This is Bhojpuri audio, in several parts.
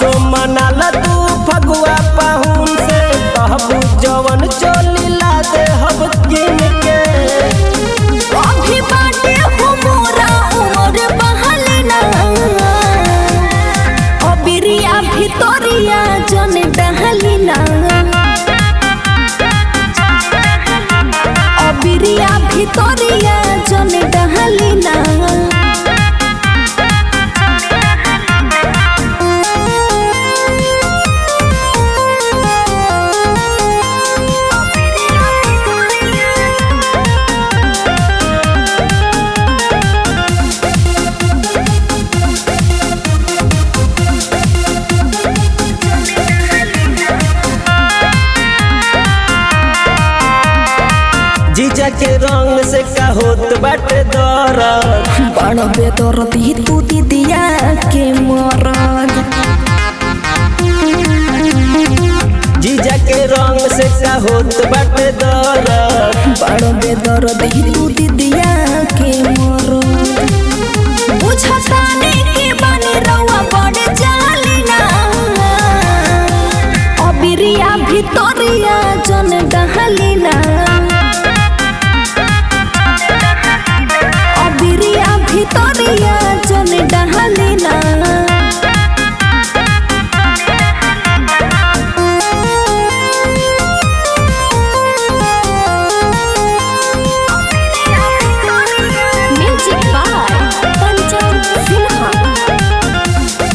असो मनाला तू फगुआ पाहुन से कहबू जवन चोली ला दे हब किन के अभी बाटे हो मोरा उमर बहलिना अबिरिया भितरिया जन डहलिना अबिरिया भितरिया जन डहलिना जीजा के रंग से का होत बाटे दरद बड़ बेदर्दी तू दीदिया के मरद जीजा के रंग से का होत बाटे दरद बड़ बेदर्दी तू दीदिया के मरद बुझताने के बने रउआ बड़ जालिना अबिरिया भितरिया जन डहलिना अबिरिया भितरिया जन डहलिना Music by Pancham Sinha.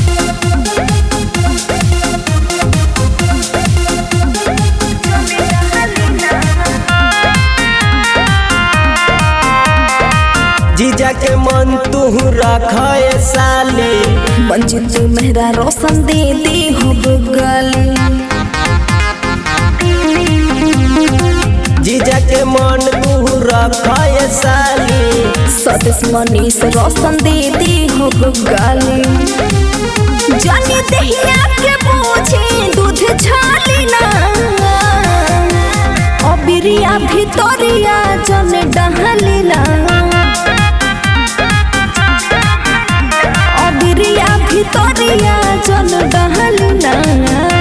जीजा के मन तू रखे साली मंजिल मेहरा रोशन दे दे हो गली जीजा के मन तू रखे साली सतीश मनीष रोशन दे दे हो गली जानी दहिया के पूछे दूध छालिना अबिरिया भितरिया जन डहलिना अबिरिया भितरिया जन डहलिना